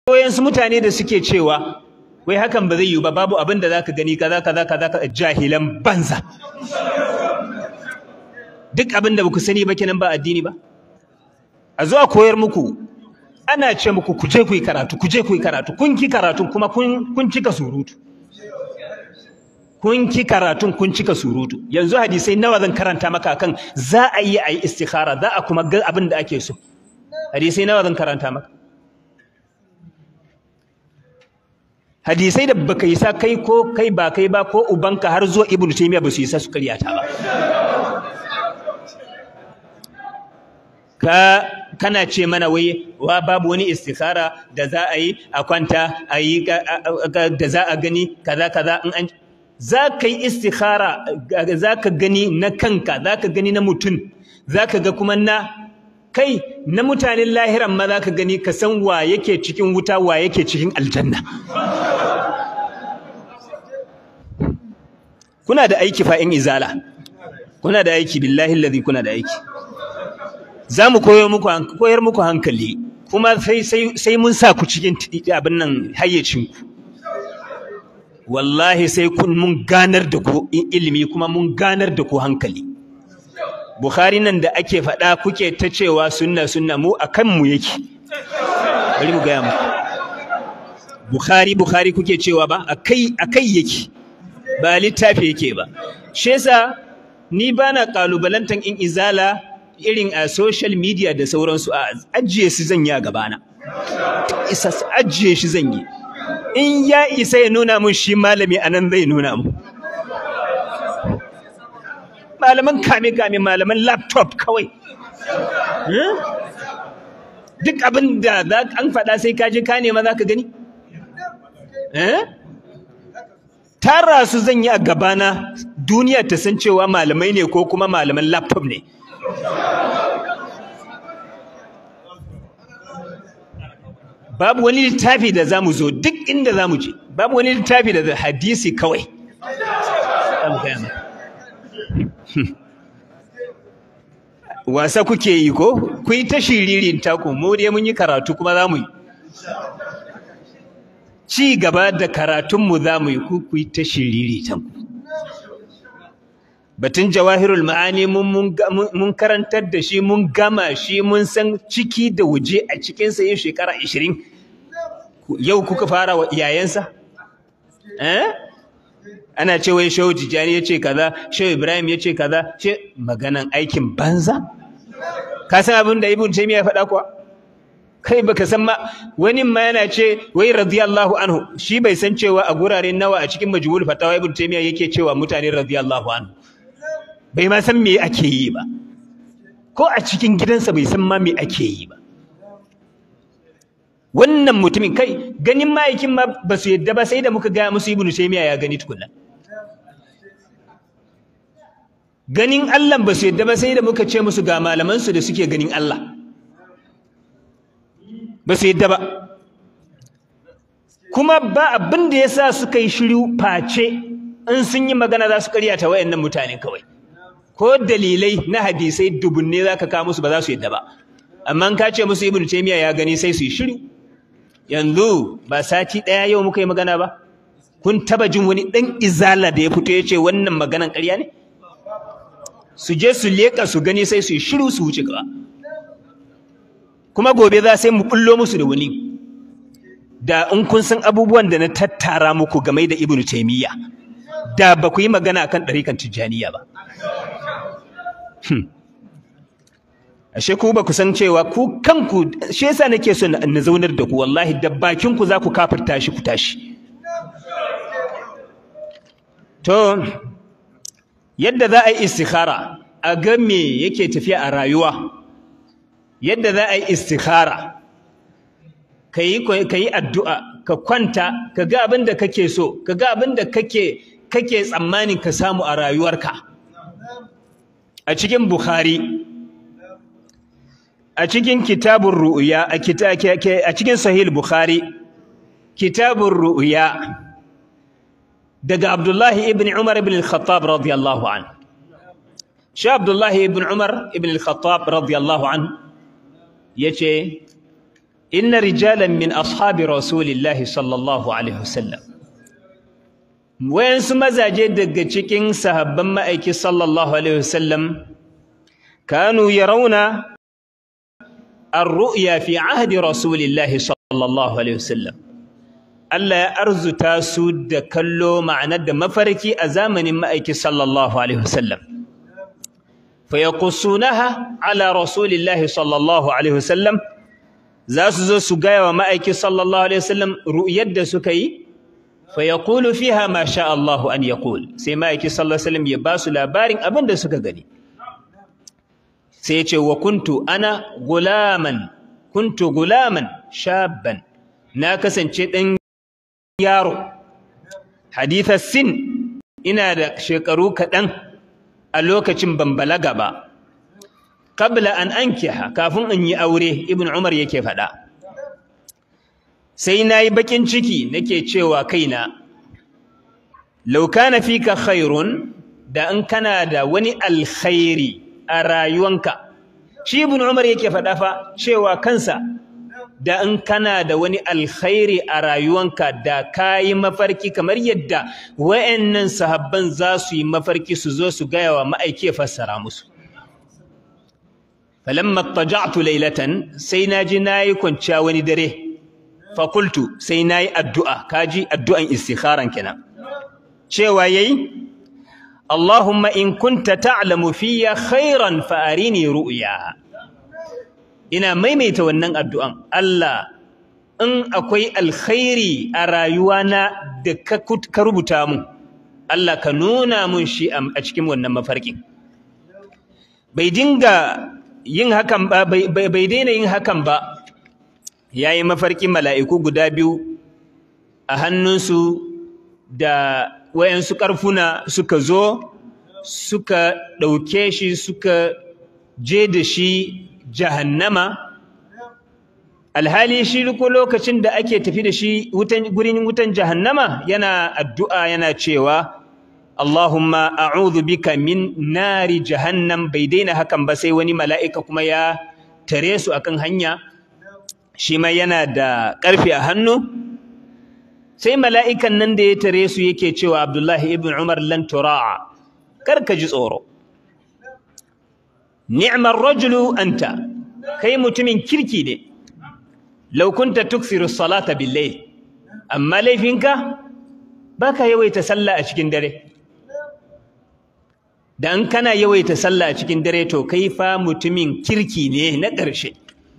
wayansu mutane da suke cewa wai hakan ba zai yiwu ba babu abin da zaka gani kaza kaza kaza jahilan banza duk abin da baku sani ba kenan ba addini ba a zo a koyar muku ana ce muku ku je ku yi karatu ku je ku yi karatu kun ki karatu kuma kun kun cika surutu kun ki karatun kun cika surutu yanzu hadisai nawa zan karanta maka kan za a yi a yi istikhara za a kuma ga abin da ake so hadisai nawa zan karanta maka hadisai da baka yi sa kai ko kai ba kai ba ko ubanka har zuwa ibnu taymiya ba su yi sa su karyata ba ka kana ce mana wai wa babu wani istikhara da za a yi a kwanta a yi da za a gani kaza kaza in an za ka yi istikhara za ka gani na kanka za ka gani na mutum za ka ga kuma na kai na mutanen lahiran ma za ka gani ka san wa yake cikin wuta wa yake cikin aljanna kuna da aiki fa in izala kuna da aiki billahi allazi kuna da aiki za mu koyar muku koyar muku hankali kuma sai sai sai mun sa ku cikin abin nan hayyacin ku wallahi sai kun mun ganar da ku ilimi kuma mun ganar da ku hankali Bukhari nan da ake faɗa kuke ta cewa sunna sunna mu akan mu yake bari mu gaya muku Bukhari Bukhari kuke cewa ba akai akai yake ba littafi yake ba shi yasa ni bana kalubalantan in izala irin a social media da sauransu a ajiye su zan yi a gabana isa ajiye shi zan yi in ya isa ya nuna mun shi malami anan zai nuna mu malaman kame kame malaman laptop kawai duk abin da an faɗa sai ka je ka nema za ka gani tara su zan yi a gabana duniya ta san cewa malamai ne ko kuma malaman laptop ne babu wani littafi da za mu zo duk inda za mu je babu wani littafi da hadisi kawai wasa kuke yi ko ku yi ta shiririn taku mu dai mun yi karatu kuma za mu yi ci gaba da karatunmu za mu yi ku ku yi ta shiriri tanku batun jawahirul ma'ani mun karantar da shi mun gama shi mun san ciki da waje a cikinsa yin shekara ashirin yau kuka fara wa iyayensa eh ana ce wai shehu tijjani ya ce kaza shehu ibrahim ya ce kaza ce maganan aikin banza ka san abin da ibn taymiya ya faɗa kuwa kai baka san ma wani ma yana ce wai radiyallahu anhu shi bai san cewa a gurare nawa a cikin majmu'ul fatawa ibn taymiya yake cewa mutane radiyallahu anhu bai ma san me ake yi ba ko a cikin gidansa bai san ma me ake yi ba wannan mutumin kai ganin ma'aikin ma ba su yadda ba sai da muka gaya musu ibnu taymiya ya gani tukunna ganin Allah ba su yadda ba sai da muka ce musu ga malaman su da suke ganin Allah ba su yadda ba kuma ba abin da yasa suka yi shiru face in sun yi magana za su karyata wayannan mutane kawai ko dalilai na hadisai dubunne zaka kawo musu ba za su yadda ba amma ka ce musu ibnu taymiya ya gani sai su yi shiru yanzu ba sati ɗaya yau muka yi magana ba kun taba jin wani ɗan izala da ya fito ya ce wannan maganan ƙarya ne su je su leƙa su gani sai su yi shiru su wuce gaba kuma gobe za sai mu bullo musu da wani da in kun san abubuwan da na tattara muku game da ibnu taimiyya da ba ku yi magana akan ɗarikan tijjaniya ba ashe ku ba ku san cewa ku kanku shi yasa nake so na zaunar da ku wallahi da bakin ku za ku kafirta shi ku tashi to yadda za a yi istikhara a ga me yake tafiya a rayuwa yadda za a yi istikhara ka yi addu'a ka kwanta ka ga abin da kake so ka ga abin da kake kake tsammanin ka samu a rayuwarka a cikin bukhari a cikin kitabun ru'ya a cikin sahih bukhari kitabun ru'ya daga abdullahi ibn umar ibn al-khattab radiyallahu anhu shi abdullahi ibn umar ibn al-khattab radiyallahu anhu yace inna rijalan min ashabi rasulillahi sallallahu alaihi wasallam wayansu mazaje daga cikin sahabban ma'aiki sallallahu alaihi wasallam kanu yarawna ar-ru'ya fi ahdi rasulillahi sallallahu alaihi wasallam Allah ya arzuta su da kallo ma'anar da mafarki a zamanin ma'aiki sallallahu alaihi wasallam fa yaqussunaha ala rasulillahi sallallahu alaihi wasallam za su zo su gaya wa ma'aiki sallallahu alaihi wasallam ru'yar da suka yi fa yaqulu fiha ma sha Allah an yaqul sai ma'aiki sallallahu alaihi wasallam ya ba su labarin abin da suka gani sai ya ce wa kuntu ana gulaman kuntu gulaman shabban na kasance dan yaro hadithas sin ina da shekaru kaɗan a lokacin ban balaga ba qabla an ankiha kafin in yi aure ibn umar yake faɗa sai nayi bakin ciki nake cewa kaina law kana fika khairun da in kana da wani alkhairi a rayuwanka shi ibn umar yake faɗa fa cewa kansa da in kana da wani alkhairi a rayuwanka da kayi mafarki kamar yadda wayannan sahabban za su yi mafarki su zo su gaya wa ma'aiki ya fassara musu falamma taja'tu laylatan sai naji nayi kwanciya wani dare fa qultu sai nayi addu'a kaji addu'an istikharan kenan cewa yayi Allahumma in kunta ta'lamu fiyya khairan fa arini ru'ya ina maimaita wannan addu'an Allah in akwai alkhairi a rayuwana da ka rubuta mun Allah ka nuna mun shi a cikin wannan mafarkin bai dinga yin hakan ba bai daina yin hakan ba yayi mafarkin mala'iku guda biyu a hannunsu da wayansu karfuna suka zo suka ɗauke shi suka je da shi jahannama alhali shi ko lokacin da ake tafi da shi wutan gurin wutan jahannama yana addu'a yana cewa Allahumma a'udhu bika min nari jahannam bai daina hakan ba sai wani mala'ika kuma ya tare su akan hanya shi ma yana da ƙarfi a hannu sai mala'ikan nan da ya tare su yake cewa Abdullahi ibn Umar lan tura'a kar ka ji tsoro ni'mar rajulu anta kai mutumin kirki ne law kunta tuksiru salata billayl amma laifinka baka yawaita sallah a cikin dare dan kana yawaita sallah a cikin dare to kai fa mutumin kirki ne na ƙarshe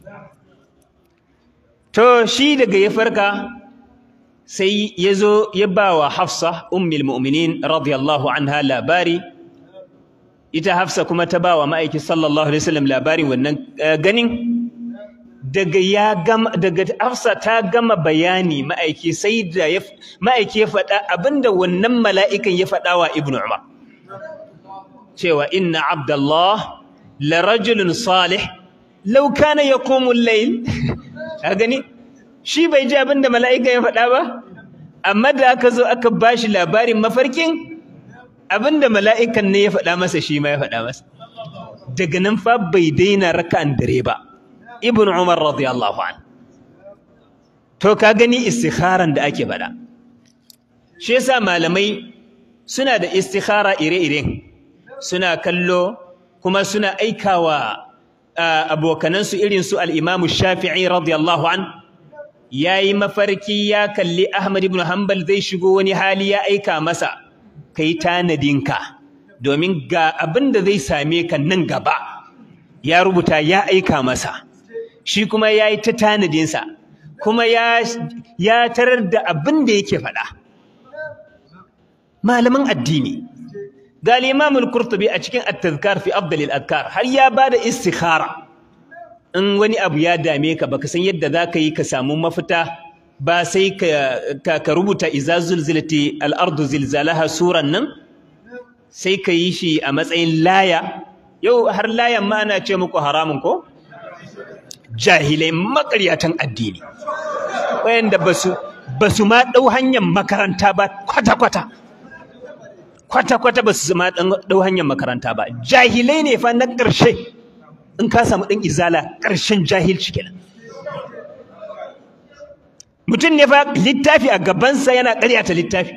to shi daga ya farka sai ya zo ya ba wa Hafsa ummul mu'minin radiyallahu anha labari ita Hafsa kuma ta ba wa ma'aiki sallallahu alaihi wasallam labarin wannan ganin daga ya gama daga Hafsa ta gama bayani ma'aiki sai da ya ma'aiki ya faɗa abinda wannan mala'ikan ya faɗa wa Ibn Umar cewa inna Abdullah la rajulun salih law kana yaqumu al-layl ka gani shi bai ji abinda mala'ikan ya faɗa ba amma da aka zo aka bashi labarin mafarkin abinda mala'ikan ne ya faɗa masa shi ma ya faɗa masa daga nan fa bai daina raka'an dare ba ibn umar radiyallahu an to ka gani istikharan da ake faɗa shi yasa malamai suna da istikhara ire-iren suna kallo kuma suna aikawa abokanansu irin su al-imamu shafi'i radiyallahu an yayi mafarki ya kalli ahmad ibn hanbal zai shigo wani hali ya aika masa kai tanadinka domin ga abin da zai same ka nan gaba ya rubuta ya aika masa shi kuma ya yi ta tanadinsa kuma ya, ya tarar da abin da yake faɗa malaman addini ga limamul kurtubi a cikin at-tazkar fi afdalil adkar har ya bada istikhara in wani abu ya dame ka baka san yadda zaka yi ka samu mafita ba sai ka ka rubuta iza zulzilati al-ardu zilzalaha suran nan sai ka yi shi a matsayin laya yau har layan ma ana ce muku haramun ko jahilai makaryatan addini wayanda basu basu ma dau hanyar makaranta ba kwata kwata kwata kwata basu ma dau hanyar makaranta ba jahilai ne fa na ƙarshe in ka samu ɗan izala ƙarshen jahilci kenan mutum ne fa littafi a gabansa yana ƙaryata littafi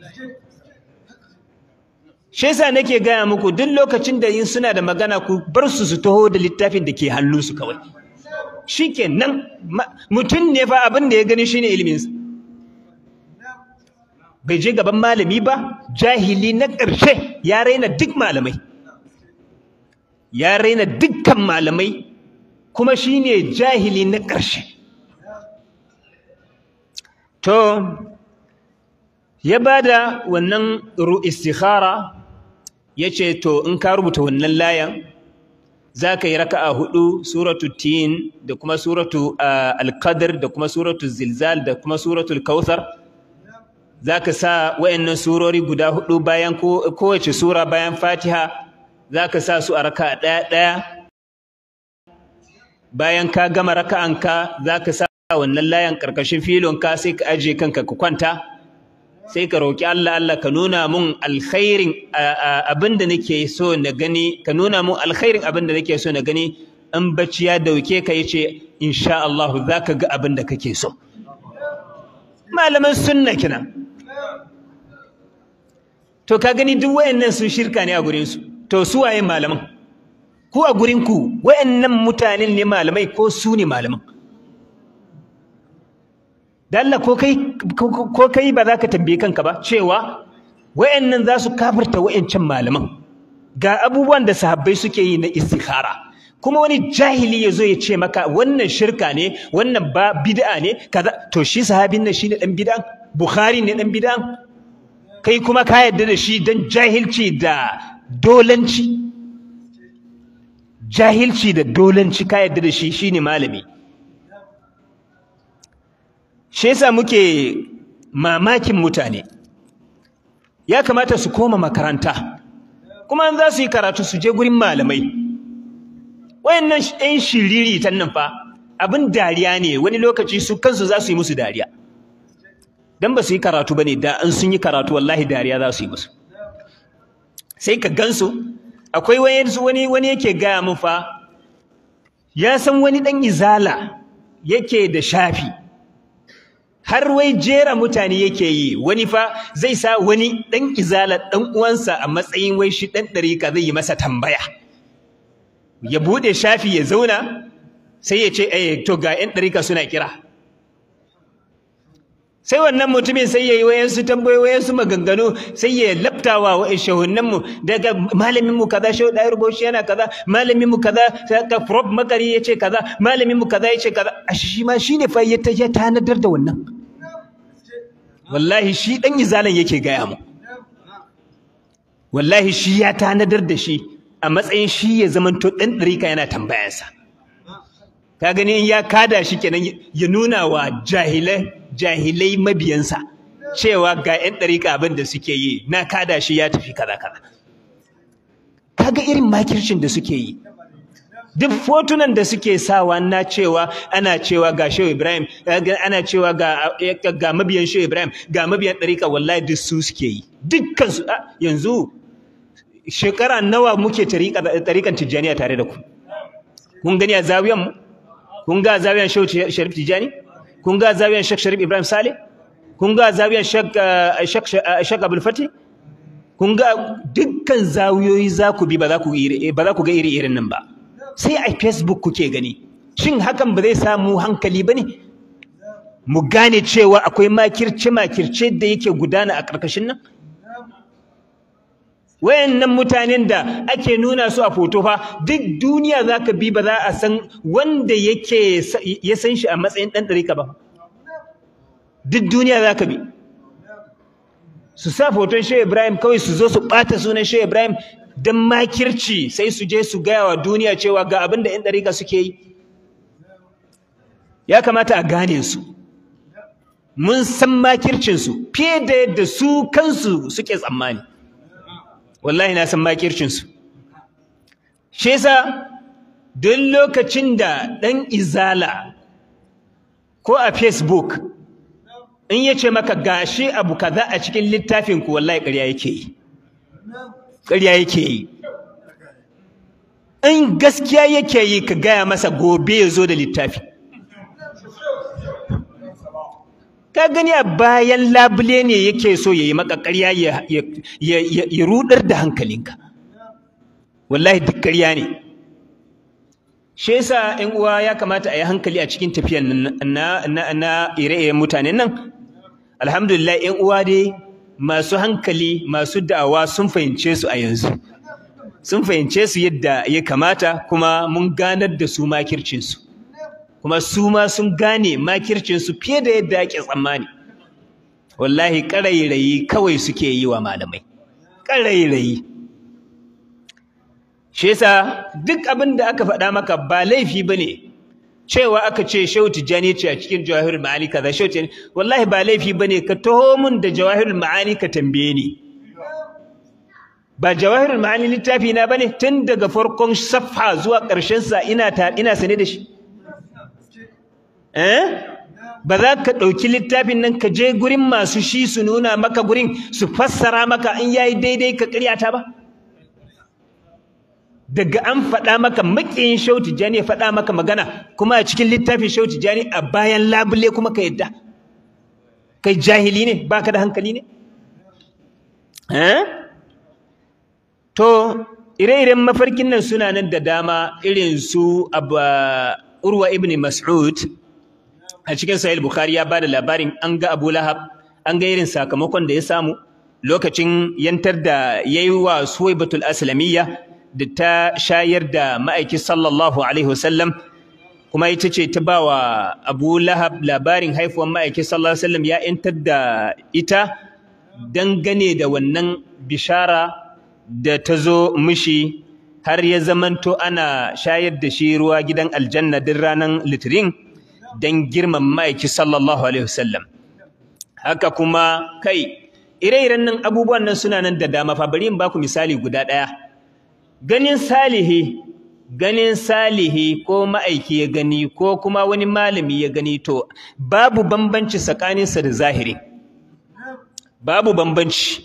shi yasa nake gaya muku duk lokacin da yin suna da magana ku bar su su taho da littafin da ke hannunsu kawai shikenan mutum ne fa abin da ya gani shine iliminsa bai je gaban malami ba jahili na ƙarshe ya raina duk malamai ya raina dukkan malamai kuma shine jahili na ƙarshe to ya bada wannan istikhara yace to in ka rubuta wannan layan zaka yi raka'a hudu suratu tin da kuma suratu al-qadr da kuma suratu zilzal da kuma suratu al-kautsar zaka sa wayannan surori guda hudu bayan kowace sura bayan Fatiha zaka sa su a raka'a daya daya bayan ka gama raka'anka zaka sa wannan layan karkashin filonka sai ka aje kanka ka kwanta sai ka roki Allah Allah ka nuna mun alkhairin abinda nake so na gani ka nuna mun alkhairin abinda nake so na gani in bacci ya dauke ka yace insha Allah zaka ga abinda kake so malaman sunna kina to ka gani duk wayannan sun shirka ne a gurin su to su waye malaman ku a gurin ku wayannan mutanen ne malamai ko su ne malaman da Allah ko kai ko kai ba za ka tambaye kanka ba cewa wayannan za su kafirta wayancan malaman ga abubuwan da sahabbai suke yi na istikhara kuma wani jahili yazo ya ce maka wannan shirka ne wannan ba bid'a ne kaza to shi sahabin nan shine dan bid'a bukhari ne dan bid'a kai kuma ka yarda da shi dan jahilci da dolanci jahilci da dolanci ka yarda da shi shine malami shi yasa muke mamakin mutane ya kamata su koma makaranta kuma an za su yi karatu su je gurin malamai wayannan ɗan shiriri tan nan fa abin dariya ne wani lokaci su kansu za su yi musu dariya dan ba su yi karatu bane da an sun yi karatu wallahi dariya za su yi musu sai ka gansu akwai wani wani yake gaya min fa ya san wani ɗan izala yake da shafi har wai jera mutane yake yi wani fa zai sa wani dan izala dan uwansa a matsayin wai shi dan dariƙa zai yi masa tambaya ya bude shafi ya zauna sai ya ce eh to ga ƴan dariƙa suna kira sai wannan mutumin sai yayi wayansu tambayoyi wayansu maganganu sai ya laptawa wa shehunnan mu daga malamin mu kaza shehu dai rubuci yana kaza malamin mu kaza ka prof makari yace kaza malamin mu kaza yace kaza shi ma shine fa ya tanadar da wannan wallahi shi dan izalan yake gaya mu wallahi shi ya tanadar da shi a matsayin shi ya zamanto dan dariƙa yana tambayarsa ka gani in ya kada shi kenan ya nuna wa jahilai jahilai mabiyansa cewa ga 'yan ɗariƙa abin da suke yi na kada shi ya tafi kaza kaza kaga irin makircin da suke yi duk fotunan da suke sawa na cewa ana cewa ga Shehu Ibrahim ana cewa ga ga mabiyan Shehu Ibrahim ga mabiyan ɗariƙa wallahi duk su suke yi dukkan su yanzu shekara nawa muke ɗariƙan Tijjaniya tare da ku kun gani a zawiyan mu kun ga zawiyan Shehu Sharif Tijjani kun ga zawiyan Sheikh Sharif Ibrahim Saleh kun ga zawiyan Sheikh Sheikh Abdul Fatih kun ga dukkan zawiyoyi za ku bi ba za ku ba za ku ga iri irin nan ba sai a Facebook kuke gani shin hakan ba zai samu hankali bane mu gane cewa akwai makirce makirce da yake gudana a karkashin nan wayannan mutanen da ake nuna su a foto fa duk duniya zaka bi ba za a san wanda yake ya san shi a matsayin dan dariƙa ba duk duniya zaka bi su sa foton Shehu Ibrahim kawai su zo su ɓata sunan Shehu Ibrahim don makirci sai su je su gaya wa duniya cewa ga abin da 'yan ɗariƙa suke yi ya kamata a gane su mun san makircinsu fiye da yadda su kansu suke tsammani wallahi na san makircinsu shi yasa duk lokacin da ɗan izala ko a facebook in ya ce maka gashi abu kaza a cikin littafinku wallahi ƙarya yake yi ƙarya yake yi in gaskiya yake yi ka gaya masa gobe ya zo da littafi ya gani a bayan labule ne yake so ya yi maka ƙarya ya rudar da hankalinka wallahi duk ƙarya ne shi yasa ƴan uwa ya kamata a yi hankali a cikin tafiyan na na na ire-iren mutanen nan alhamdulillah ƴan uwa dai masu hankali masu da'awa sun fahimce su a yanzu sun fahimce su yadda ya kamata kuma mun ganar da su makircinsu kuma su ma sun gane makircinsu fiye da yadda ake tsammani wallahi ƙarairayi kawai suke yi wa malamai ƙarairayi shi yasa duk abin da aka faɗa maka ba laifi ba ne cewa aka ce shehu tijjani ce a cikin jawahirul ma'ani kaza shehu tijjani wallahi ba laifi ba ne ka taho mun da jawahirul ma'ani ka tambaye ni ba jawahirul ma'ani littafi na bane tun daga farkon safha zuwa ƙarshen sa ina ta ina sane da shi eh ba za ka ɗauki littafin nan ka je gurin masu shi su nuna maka gurin su fassara maka in yayi daidai ka ƙaryata ba daga an faɗa maka maƙiyin Shehu Tijjani ya faɗa maka magana kuma a cikin littafin Shehu Tijjani a bayan labule kuma ka yadda kai jahili ne baka da hankali ne eh to ire-iren mafarkin nan suna nan da dama irin su Urwa ibn Mas'ud a cikin Sahih Bukhari ya bada labarin an ga Abu Lahab an ga irin sakamakon da ya samu lokacin yantar da yayi wa Suwaibatul Aslamiyya da ta shayar da ma'aiki sallallahu alaihi wasallam kuma ita ce ta bawa Abu Lahab labarin haifuwan ma'aiki sallallahu alaihi wasallam ya yantar da ita dangane da wannan bishara da ta zo mishi har ya zamanto ana shayar da shi ruwa gidan aljanna din ranar litirin don girman ma'aiki sallallahu alaihi wasallam haka kuma kai ire-iren nan abubuwan nan suna nan da dama fa bari in baku misali guda ɗaya ganin salihi ganin salihi ko ma'aiki ya gani ko kuma wani malami ya gani to babu bambanci tsakaninsa da zahiri babu bambanci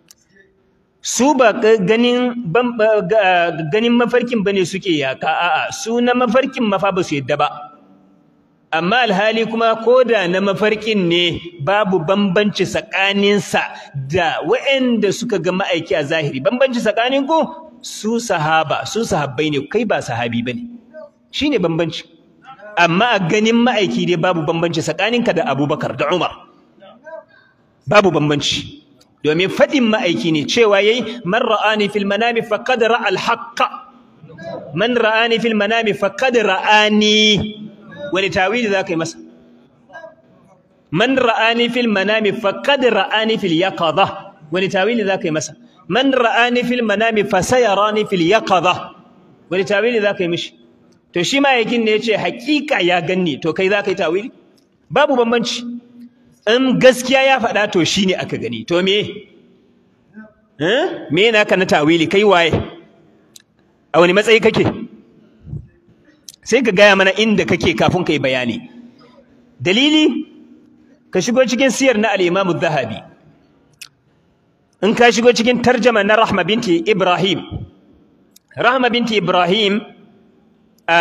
su ba ganin ganin mafarkin bane suke yaka a'a su na mafarkin mafa ba su yadda ba amma alhali kuma koda na mafarkin ne babu bambanci tsakaninsa da waɗanda suka ga ma'aiki a zahiri bambanci tsakanin ku su sahaba su sahabbai ne kai ba sahabi bane shine bambanci amma a ganin ma'aiki dai babu bambanci tsakaninka da Abubakar da Umar babu bambanci domin faɗin ma'aiki ne cewa yayi man ra'ani fil manami faqad ra'a al haqqa man ra'ani fil manami faqad ra'ani wani tawili zaka yi masa man ra'ani fil manami faqad ra'ani fil yaqadha wani tawili zaka yi masa man ra'ani fil manami fasayarani fil yaqadha wani tawili zaka yi mishi to shi ma yakin ne yace hakika ya ganni to kai zaka yi tawili babu bambanci in gaskiya ya faɗa to shine aka gani to me eh me naka na tawili kai waye a wani matsayi kake sai ka gaya mana inda kake kafin kai bayani dalili ka shigo cikin siyar na al-Imam zahabi in ka shigo cikin tarjama na Rahma binti Ibrahim Rahma binti Ibrahim a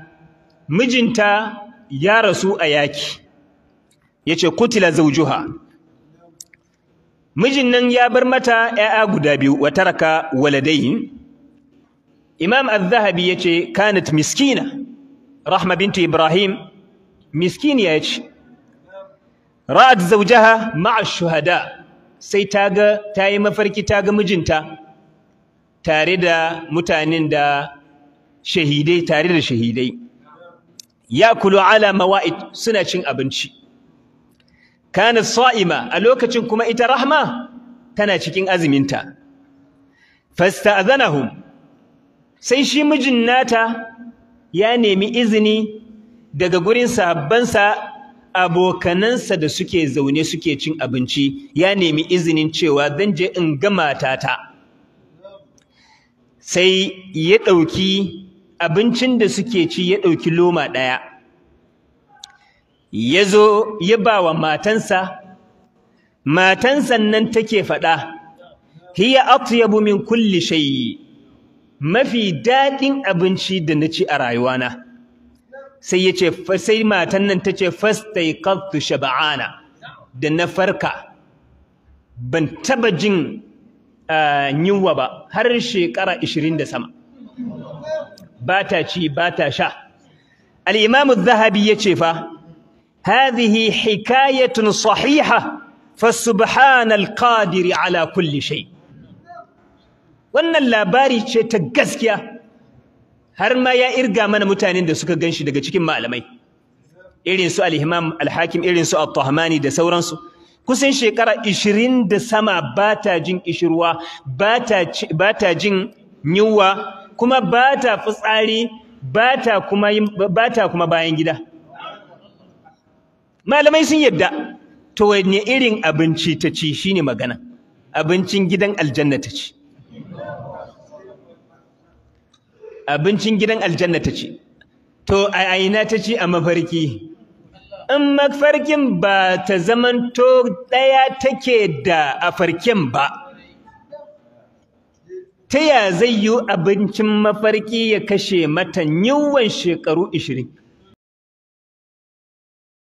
mijinta ya rasu a yaki yace kutila zawjuha mijin nan ya bar mata ƴaƴa guda biyu wa taraka waladayn Imam Az-Zahabi yace kanat miskina Rahma binti Ibrahim miskiniya yace ra'at zawjaha ma'a shuhada sai ta ga ta yi mafarki ta ga mijinta tare da mutanen da shahidai tare da shahidai yakulu ala mawa'id suna cin abinci kanat sa'ima a lokacin kuma ita rahma tana cikin azuminta fasta'zanahum sai shi mijin nata ya nemi izini daga gurin sahabbansa abokanansa da suke zaune suke cin abinci ya nemi izinin cewa zan je in ga matata sai ya ɗauki abincin da suke ci ya ɗauki loma ɗaya ya zo ya ba wa matansa matansa nan take faɗa hiya atyabu min kulli shay mafi daɗin abinci da na ci a rayuwana sai yace sai matan nan tace fastaiqadtu shab'ana da na farka ban taba jin yunwa ba har shekara 20 da sama ba ta ci ba ta sha al-imam az-zahabi yace fa hadhihi hikayatun sahiha fa subhanal qadir ala kulli shay wannan labari ce ta gaskiya har ma ya irga mana mutanen da suka ganshi daga cikin malamai irin su al-imam al-hakim irin su at-tahmani da sauransu kusan shekara 20 da sama ba ta jin kishirwa ba ta jin yunwa kuma ba ta fitsari ba ta kuma ba ta kuma bayan gida malamai sun yadda to wanne irin abinci ta ci shine magana abincin gidan aljanna ta ci abincin gidan aljanna ta ci to a aina ta ci a mafarki in mafarkin ba ta zamanto ɗaya take da a farkin ba ta ya zai yi abincin mafarki ya kashe mata yiwuwan shekaru ishirin